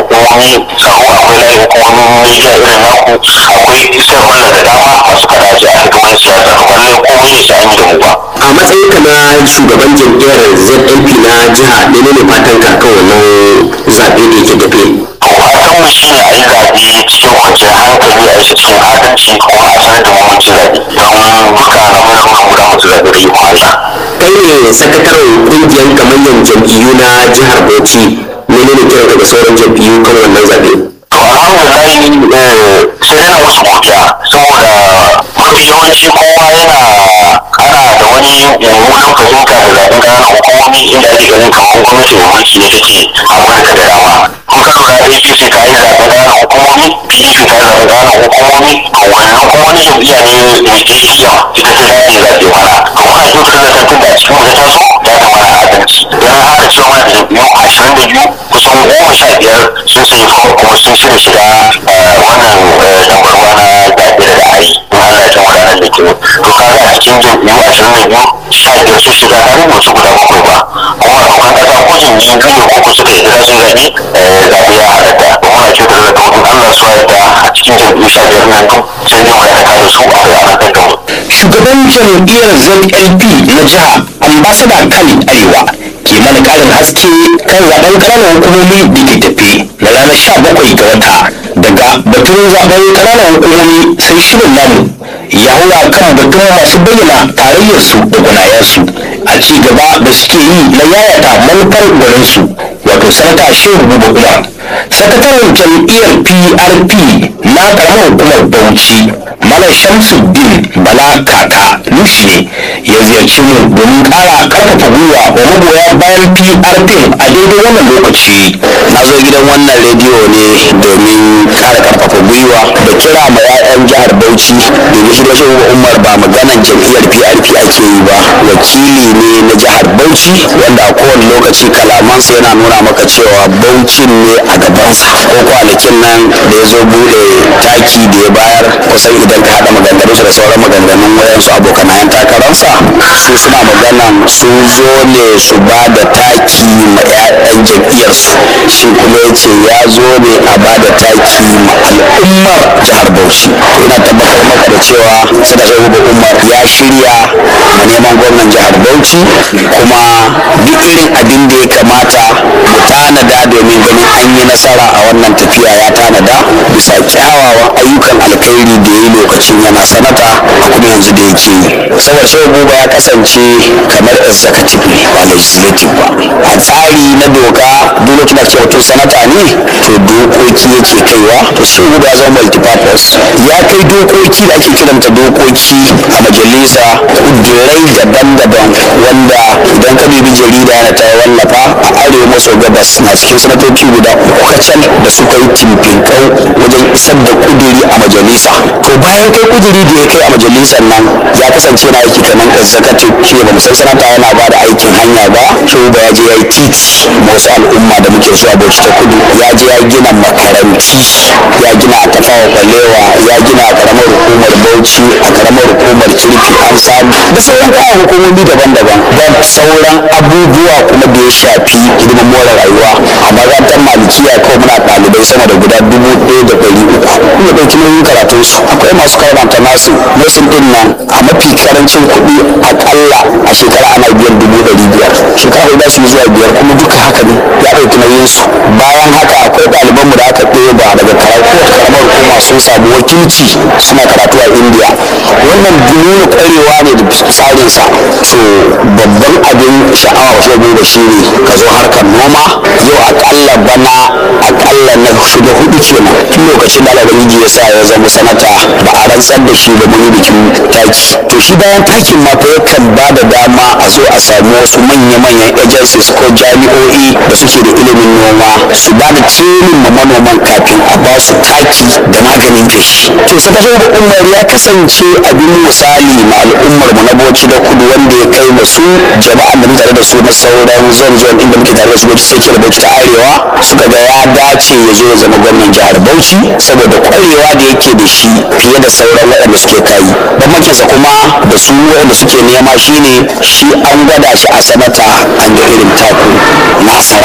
hukumomi tsaro akwai layin hukumomin media irin naku akwai stakeholder da dama masu kada ce a cikin wani siyasa to ba lallai komai ne sai an yi da mu ba a matsayin ka na shugaban jam'iyyar zlp na jiha menene fatan ka kan wannan zaɓe da yake tafe fatan mu shine a yi zaɓe cikin kwanciyar hankali a yi shi cikin adalci kuma a sanar da mamaci zaɓe don duka na muna muka guda mutu zaɓe da ikon Allah. kai ne sakataren ƙungiyar gamayyan jam'iyyu na jihar bauchi menene kiran ka ga sauran jam'iyyu kan wannan zaɓe to alhamdulillah sai dai na musu godiya saboda mafi yawanci kowa yana ana da wani mummunan fahimta da zaɓen ƙananan hukumomi inda ake ganin kamar gwamnati mai mulki ne take amurka da dama kun ka lura apc ta yi zaɓen ƙananan hukumomi pdp ta yi zaɓen ƙananan hukumomi to wannan kuma wani jam'iyya ne mai tsakiya ita ta dace zaɓe mana to muna kyautar da tantan da a cikin wata taso ya kamata adalci don haka cewa mana da jam'iyyu ashirin da biyu kusan goma sha biyar sun sayi fom kuma sun shirya shiga wannan dambarwa na zaɓe da za a yi in Allah ya jama ranar da ke to kaga a cikin jam'iyyu ashirin da biyu sha biyar sun shiga ta rubuce guda bakwai ba kuma abokan ƙasa ko jam'iyyu biyu ne uku suka yi za su zaɓe zaɓe ya halatta to muna kyautar da taurin Allah su yadda a cikin jam'iyyu sha biyar nan duk sai dai mu haɗa da su a ranar da mu. shugaban jam'iyyar zlp na jiha ambasada khalid arewa ke mana karin haske kan zaben ƙananan hukumomi da ke tafe na ranar sha bakwai ga wata daga batun zaben ƙananan hukumomi sai shirin namu ya hura kan batun masu bayyana tarayyarsu da gwanayensu a ci gaba da suke yi na yayata manufar gwaninsu wato sanata shehu buba umar sakataren jam'iyyar prp na karamar hukumar bauchi malam shamsuddin bala kaka nushi ne ya ziyarci mu domin kara karfafa gwiwa wa magoya bayan prp a daidai wannan lokaci na zo gidan wannan rediyo ne domin kara karfafa gwiwa da kira ma 'ya'yan jihar bauchi domin shi da shi umar ba maganan jam'iyyar prp ake yi ba wakili ne na jihar bauchi wanda a kowane lokaci kalamansa yana nuna maka cewa bauchin ne a gabansa ko kwanakin nan da ya zo bude taki da ya bayar kusan idan ka haɗa maganganunsa da sauran maganganun wayansu abokanayen takararsa su suna maganan sun zo ne su ba da taki ma 'ya'yan jam'iyyarsu shi kuma ya ce ya zo ne a ba da taki ma al'ummar jihar bauchi to ina tabbatar maka da cewa sadaka uba umar ya shirya ma neman gwamnan jihar bauchi kuma duk irin abin da ya kamata mu tanada domin ganin an yi nasara a wannan tafiya ya tanada bisa kyawawan ayyukan alkhairi da ya yi lokacin yana sanata a kuma yanzu da yake yi saboda shehu buba ya kasance kamar executive ne ba legislative ba a tsari na doka duk lokacin da ake mutum sanata ne to dokoki yake kaiwa to shehu buba ya zama multipurpose ya kai dokoki da ake kiranta dokoki a majalisa kudurai daban-daban wanda idan ka bibi jarida na ta wallafa a arewa maso gabas na cikin sanatoci guda uku kacal da suka yi timfinkau wajen isar da kuduri a majalisa to bayan kai kuduri da ya kai a majalisar nan ya kasance na aiki kamar executive shi ba san sanata yana ba da aikin hanya ba shi ba ya je ya yi titi ma wasu al'umma da muke so a bauchi ta kudu ya je ya gina makaranti ya gina a tafawa kwalewa ya gina a karamar hukumar bauchi a karamar hukumar kirfi an samu da sauran kayan hukumomi daban-daban da sauran abubuwa kuma da ya shafi hidimin more rayuwa a makarantar malikiya kawai muna ɗalibai sama da guda dubu ɗaya da ɗari uku kuma ɗauki nauyin karatun su akwai masu karanta nasu nursing ɗin nan a mafi karancin kuɗi akalla a shekara ana biyan dubu ɗari biyar shekara huɗu su zuwa biyar kuma duka haka ne ya ɗauki nauyin su bayan haka akwai ɗaliban mu da aka ɗeba daga karamar hukuma sun samu wakilci suna karatu a indiya wannan nuna ƙwarewa ne da tsarinsa so babban abin sha'awa wasu da shi ne ka zo harkar noma yau akalla bana akalla na shiga hudu kenan tun lokacin da alabangiji ya sa ya zama sanata ba a rantsar da shi da mun bikin taki to shi bayan takin ma fa yakan ba da dama a zo a samu wasu manya-manyan agencies ko jami'o'i da suke da ilimin noma su ba da training ma manoman kafin a ba su taki da maganin feshi to sakatare da umar ya kasance abin misali ma al'ummar mu na bauchi da kudu wanda ya kai masu jama'an da mutane da su na sauran zon-zon inda muke tare da su bauchi sai da bauchi ta arewa suka ga ya dace ya zo ya zama gwamnan jihar bauchi saboda kwarewa da yake da shi fiye da sauran waɗanda suke kayi bambancinsa kuma da su waɗanda suke nema shine shi an gwada shi a sanata an ga irin taku nasa